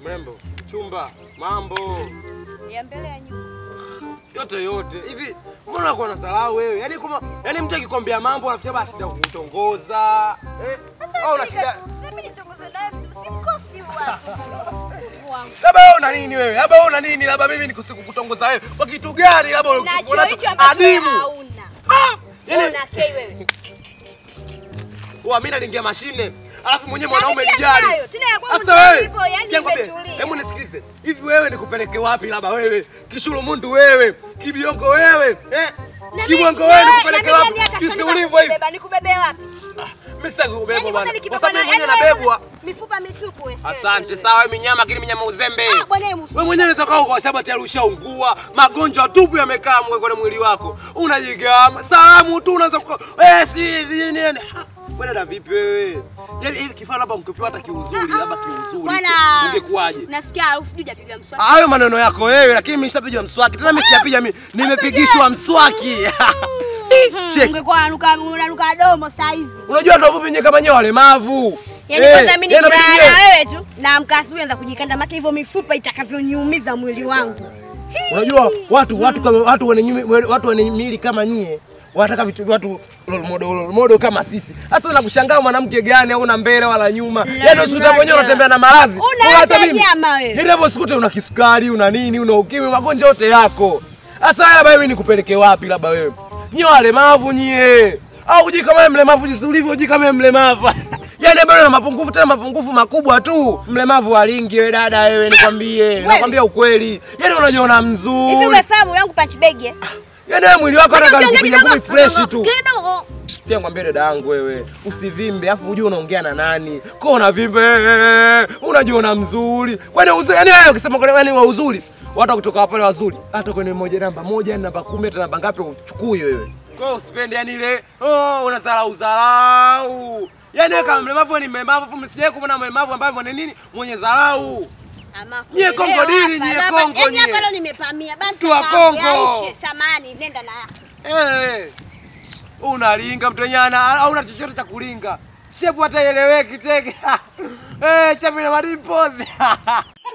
Mrembo, chumba, mambo Ya mbele ya nyuma. yote yote hivi, mbona unakuwa na dharau wewe? Yaani kama yaani mtu akikwambia mambo anafikia basi shida kukutongoza eh? Au una shida Sasa mimi nitongoze naye simkosi wapi. Wangu. labda wewe una nini wewe? Labda wewe una nini? Labda mimi nikukutongoza wewe kwa kitu gani? Labda Nacho unacho hicho ambacho wewe adimu. hauna. Ah! Yaani Una kei wewe. Wa mimi nalingia mashine. Alafu mwenyewe Na mwanaume mimi jijali. nayo, tena ya kwangu Sasa ndio wewe, ipo, yani sikia nikwambie, imetulia. Hebu nisikilize. Hivi wewe nikupeleke wapi labda wewe? Kishulu mundu wewe, kibiongo wewe, eh? Na Kibwango mimi- wewe na nikupeleke mimi wapi? nani akasema Jinsi ulivyo hivi. nikubeba, nikubebe wapi? Mimi sitaki kubebwa Yaani bwana. kwanza Kwa nikibeba sababu mimi na- mwenyewe yaani wewe nabebwa. Mifupa mitupu wewe. sikia Asante wewe. sawa, minyama lakini minyama uzembe. Ah, bwana wewe Wewe mwenyewe unaweza kaa kwa shamba tayari ushaungua, magonjwa tupu yamekaa mwe kwenye mwili wako. Unajigama, salamu tu unaanza kwa eh si si nini. Ha, Wewe dada vipi wewe? Yaani ili kifaa labda ungepewa hata kiuzuri, labda kiuzuri. Bwana. Ungekuwaje? Nasikia harufu sijui hujapiga mswaki. Hayo maneno yako wewe, lakini mimi nishapiga mswaki. Tena mimi sijapiga mimi, nimepigishwa mswaki. Check. Ungekuwa unanuka unanuka domo saa hizi. Unajua ndio vipi nyewe kama nyewe walemavu. Yaani Eh, kwanza mimi yaani inabidi nikilala nyewe- na wewe tu naamka asubuhi naanza kujikanda maki hivyo mifupa itakavyoniumiza mwili wangu. Unajua watu watu kama watu wenye nyumi- watu wenye miili kama nyie wanataka vitu watu role model role model kama sisi. Hata nakushangaa mwanamke gani au na mbele wala nyuma. Yaani usikuta mwenyewe unatembea na maradhi. Una Wala hata mimi. nyama wewe. Yaani hapo usikute una kisukari, una nini, una ukimwi, magonjwa yote yako. Sasa labda wewe nikupeleke wapi labda wewe? Nyie walemavu nyie. Au uji kama wewe mlemavu jinsi ulivyo uji kama wewe mlemavu. Yaani bado na mapungufu tena mapungufu makubwa tu. Mlemavu wa lingi wewe dada wewe nikwambie. Nakwambia ukweli. Yaani unajiona mzuri. Hivi umefahamu yangu punch bag? eh? Yaani wewe mwili wako hata Hata kupiga ukiongea ngumi kidogo, fresh tu. Kidogo. Sio ngwambie dada yangu wewe, usivimbe afu unajua unaongea na nani. Kwa unavimbe, eh, unajiona mzuri. Kwani uzuri, yani wewe ukisema kwa nini wa uzuri? Watu kutoka pale wazuri. Hata kwenye moja namba moja, namba kumi, hata namba ngapi uchukui wewe. Kwa hiyo usipende yani ile, oh, unadharau dharau. Yaani wewe kama mlemavu ni mlemavu, afu msije kumwona mlemavu ambaye mwenye nini? Mwenye dharau. Ama Nyie kulelewa Kongo dili, hapa, nyie hapa. Kongo Yaani nyie. hapa leo nimepamia. Basi Tu wa sawa, Kongo. yaishe, Samahani, nenda na yako. Eh, unalinga mtu wenyewe ana- hauna chochote cha kulinga. Shepu hata ieleweki teke. Eh, shepu ina madimpozi.